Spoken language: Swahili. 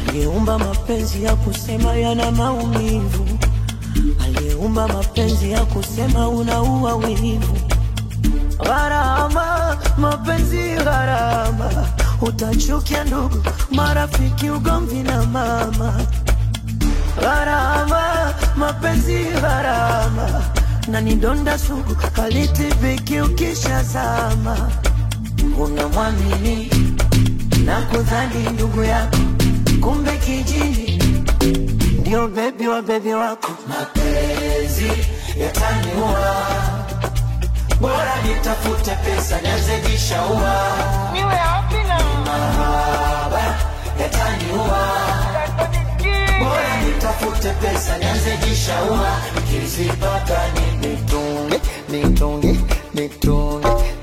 aliyeumba mapenzi ya kusema yana maumivu, aliyeumba mapenzi ya kusema unaua wivu. Gharama, mapenzi gharama, utachukia ndugu, marafiki, ugomvi na mama. Gharama, mapenzi gharama, na ni donda sugu, halitibiki ukishazama. Unamwamini na kudhani ndugu yako, kumbe kijini ndio bebi wa bebi wako. Mapenzi yataniua, bora nitafute pesa nianze jishaua. Niwe wapi na Mahaba yataniua, bora nitafute pesa nianze jishaua. Nikizipata ni nitunge, nitunge, nitunge,